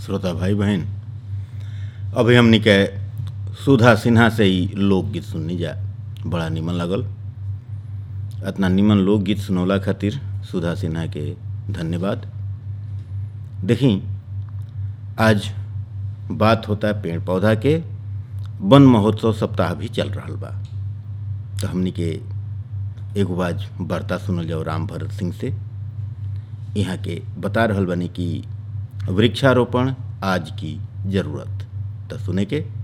श्रोता भाई बहन अभी हमनी के सुधा सिन्हा से ही लोकगीत सुननी जा बड़ा निमन लगल इतना निमन लोकगीत सुनौला खातिर सुधा सिन्हा के धन्यवाद देखी आज बात होता है पेड़ पौधा के वन महोत्सव सप्ताह भी चल रहा बा तो हमनी के एगो आज वार्ता सुनल जाओ राम भरत सिंह से यहाँ के बता रहल बनी कि वृक्षारोपण आज की जरूरत तो सुने के